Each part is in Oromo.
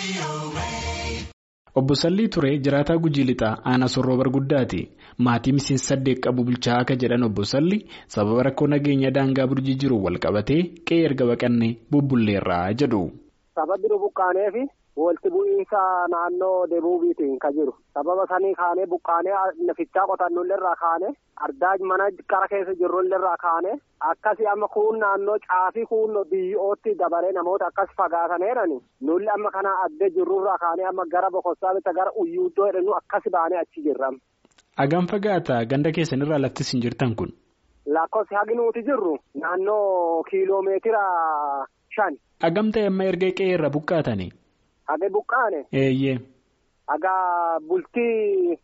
Obbo Sallii Turee jiraataa Gujii Lixaa aanaa sorroo barguddaati. Maatii miseensa saddeet qabu bulchaa akka jedhan Obbo Sallii sababa rakkoo nageenya daangaa burjii jiru wal qabatee qe'ee erga baqannee bubbulleerraa jedhu. Sababni nu buqqaaneefi walitti bu'iinsa naannoo deebuubiitiin kan jiru. Sababa sanii kaanee buqqaanee nafichaa qotannulleerraa kaanee ardaa mana qara keessa jirrulleerraa kaanee akkasii amma kuun naannoo caafii kuun biyyootti dabalee namoota akkas fagaataneerani nulli amma kana addee jirrurraa kaanee amma gara bokossaa bitta gara uyyuuddoo jedhanu akkas baanee achi jirra. Hagam fagaata ganda keessanirraa laftis hin jirtan kun. Lakkoofsi hagi nuti jirru naannoo kiiloomeetira shan. Hagam ta'e amma erga qe'ee irra buqqaatani. Hagi buqqaane. Eeyyee. Hagaa bultii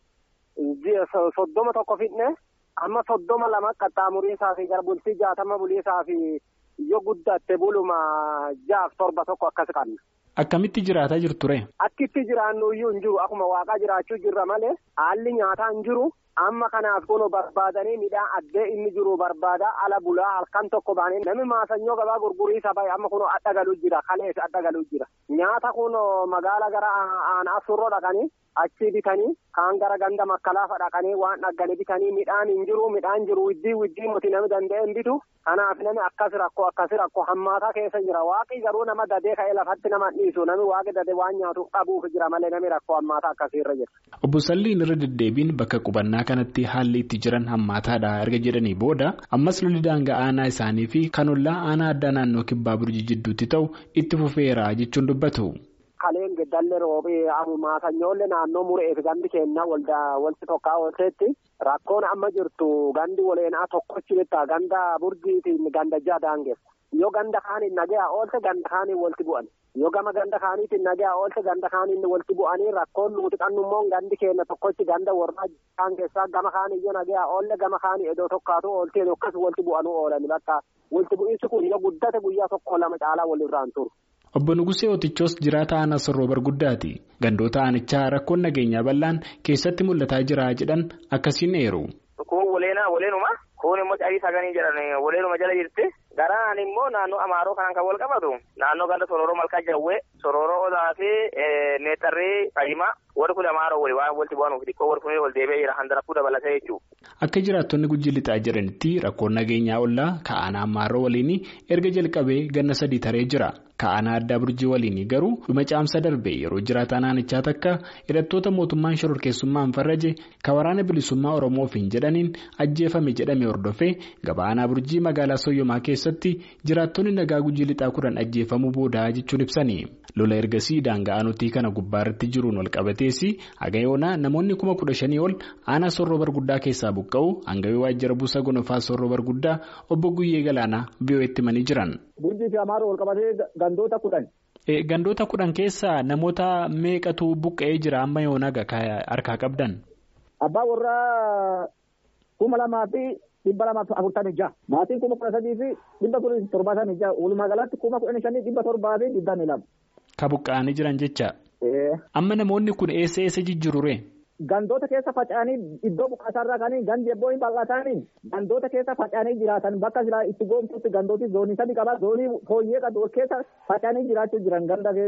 soddoma tokko fidne amma soddoma lama qaxxaamuriisaa fi gara bultii jaatama buliisaa fi yoo guddatte buluma jaaf torba tokko akkas qabna. Akkamitti jiraataa jirtu ture? Akkitti jiraannu iyyuu hin jiru akkuma waaqaa jiraachuu jirra malee haalli nyaataa hin jiru. Amma kanaaf kun barbaadanii midhaan addee inni jiru barbaada ala bulaa halkan tokko baanii namni maasanyoo gabaa gurguriisa bahe amma kun adda galuu jira kalees adda galuu jira nyaata kun magaala gara aanaa surroo dhaqanii achi bitanii kaan gara ganda makkalaafa dhaqanii waan dhagganii bitanii midhaan hin jiru midhaan jiru widdii widdii nuti namni danda'e hin bitu kanaaf namni akkas rakkoo akkas rakkoo hammaataa keessa jira waaqi garuu nama dadee ka'ee lafatti nama dhiisu namni waaqi dadee waan nyaatu qabuuf jira malee namni rakkoo hammaataa akkasiirra jira. Obbo Salliin irra deddeebiin bakka qubannaa kanatti haalli itti jiran hammaataadha erga jedhanii booda ammas lolli daangaa aanaa isaanii fi kan ollaa aanaa addaa naannoo kibbaa burjii jidduutti ta'u itti fufeera jechuun dubbatu. Kaleen geddallee roobii maasanyoollee naannoo mureef gandi keenya walti tokkaa oolteetti rakkoon amma jirtu gandi waleenaa tokkochi bitta ganda burjiitiin ganda jaha daangeessa. Yoo ganda kaaniin nagaya oolte ganda kaaniin walti bu'an. Yoo gama ganda kaaniitiin nagaya oolte ganda kaaniin walti bu'anii rakkoon nuti qannummoo gandi keenya tokkochi ganda warraa daangeessaa gama kaanii yoo nagaya oolle gama kaanii edoo tokkaatu oolte akkas walti bu'anuu oolan bakka walti bu'iinsi kun yoo guddate guyyaa tokko lama caalaa walirraan turu. Obbo Nugusee Otichoos jiraata aanaa sorroo barguddaati. Gandoota aanichaa rakkoon nageenyaa bal'aan keessatti mul'ataa jira jedhan akkasiin eeru. Kun waleenaa waleenuma kun immoo caabii saganii jedhan waleenuma jala jirti. Garaan immoo naannoo Amaaroo kanaan kan wal qabatu naannoo ganda Sororoo Malkaa Jawwee Sororoo Odaa fi Meexxarrii Fayimaa warri kun Amaaroo wali waan walitti bu'anuuf xiqqoo warri kun wal deebi'ee jira handaraffuu dabalatee jechuudha. Akka jiraattonni gujji lixaa jiranitti rakkoon nageenyaa ollaa ka'aanaa Amaaroo waliin erga jalqabee ganna sadii taree jira. Ka'aanaa addaa burjii waliin garuu dhuma caamsa darbe yeroo jiraataa naannichaa takka hidhattoota mootummaan shororkeessummaan farraje kan waraana bilisummaa Oromoof hin jedhaniin ajjeefame jedhame hordofee gabaanaa burjii magaalaa Soyyomaa keessatti jiraattonni nagaa gujii lixaa kudhan ajjeefamuu booda jechuun ibsani. Lola ergasii daangaa nutii kana gubbaarratti jiruun wal qabatees haga yoonaa namoonni kuma kudha shanii ol aanaa sorroo barguddaa keessaa buqqa'u hangawee waajjira buusa gonofaa sorroo barguddaa obbo Guyyee Galaanaa biyyootti himanii jiran. Burjii fi Amaaroo wal qabatee gandoota kudhan. Gandoota kudhan keessaa namoota meeqatu buqqa'ee jira amma yoonaa harkaa qabdan? Abbaa warraa kuma lamaa fi dhibba lamaa fi afurtamii jaha. Maatiin kuma kudha sadii fi dhibba turii torbaatamii jaha. Walumaa galatti kuma kudha shanii dhibba torbaa fi digdamii lama. Ka buqqa'anii jiran jecha. Amma namoonni kun eessa eessa jijjiirure? Gandoota keessa faca'anii iddoo buqqaasaarraa kanii gandi ebboo hin bal'ataanii gandoota keessa faca'anii jiraatan bakka silaa itti goomtutti gandooti zoonii sadi qaba zoonii fooyyee qabu keessa faca'anii jiraachuu jiran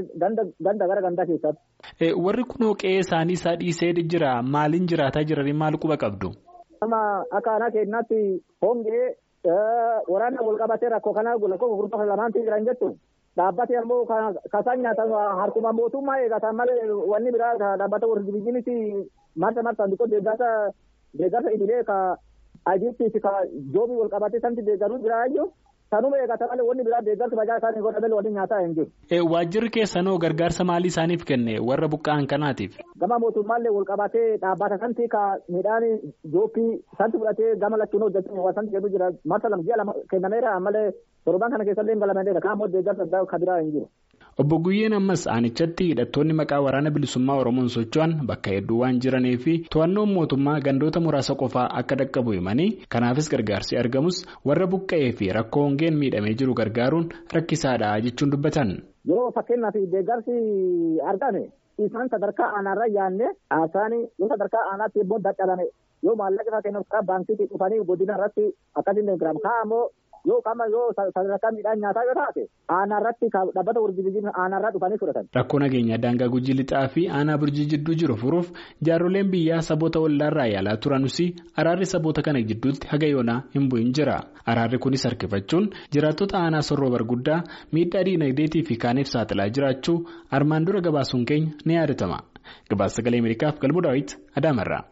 ganda gara gandaa keessatti. Warri kunoo qe'ee isaanii isaa dhiisee jira maaliin jiraataa jiranii maal quba qabdu? Nama akka aanaa keenyaatti hongee waraana wal qabatee rakkoo kana lakkoo gurgurtaa lamaanti jiran jettu. Dhaabbate ammoo kasaan nyaatan harkuma mootummaa eegatan malee wanni biraa dhaabbata warri biyyiniti marsa marsaan xiqqoo deeggarsa deeggarsa idilee ka ajiitti ka joobii wal qabatee santi deeggaruu jiraayyuu sanuma eegatan malee wanni biraa deeggarsa bajaa isaanii godhamee wanni nyaataa hin jiru. Waajjirri keessanoo gargaarsa maalii isaaniif kenne warra buqqa'an kanaatiif? Gama mootummaallee wal qabatee dhaabbata santi ka midhaan joobii santi fudhatee gama lachuun hojjetu santi jedhu jira marsa lama ji'a lama kennameera malee torban kana keessallee hin galameedha kaan immoo deeggarsa kan biraa hin jiru. Obbo Guyyeen ammas aanichatti hidhattoonni maqaa waraana bilisummaa Oromoon socho'an bakka hedduu waan jiranii fi to'annoon mootummaa gandoota muraasa qofaa akka dhaqqabu himanii kanaafis gargaarsi argamus warra buqqa'ee fi rakkoo hongeen miidhamee jiru gargaaruun rakkisaadha jechuun dubbatan. Yeroo fakkeenyaaf deeggarsi argame isaan sadarkaa aanaarra yaanne haasaan yoo sadarkaa aanaatti immoo dadhabame yoo maallaqa isaa kennuuf baankii dhufanii godina irratti akkasiin deeggaramu kaa ammoo yoo qama yoo sadarkaa midhaan nyaataa yoo taate aanaa irratti dhaabbata burjii aanaa irraa dhufanii fudhatan. Rakkoo nageenyaa daangaa gujii lixaa fi aanaa burjii jidduu jiru furuuf jaarroleen biyyaa saboota ollaarraa yaalaa turanus araarri saboota kana gidduutti haga yoonaa hin bu'in jira. Araarri kunis harkifachuun jiraattota aanaa sorroo barguddaa miidhaa diinagdeetii fi kaaniif saaxilaa jiraachuu armaan dura gabaasuun keenya ni yaadatama. Gabaasa sagalee Ameerikaaf galmoo daawwiti Adaamarraa.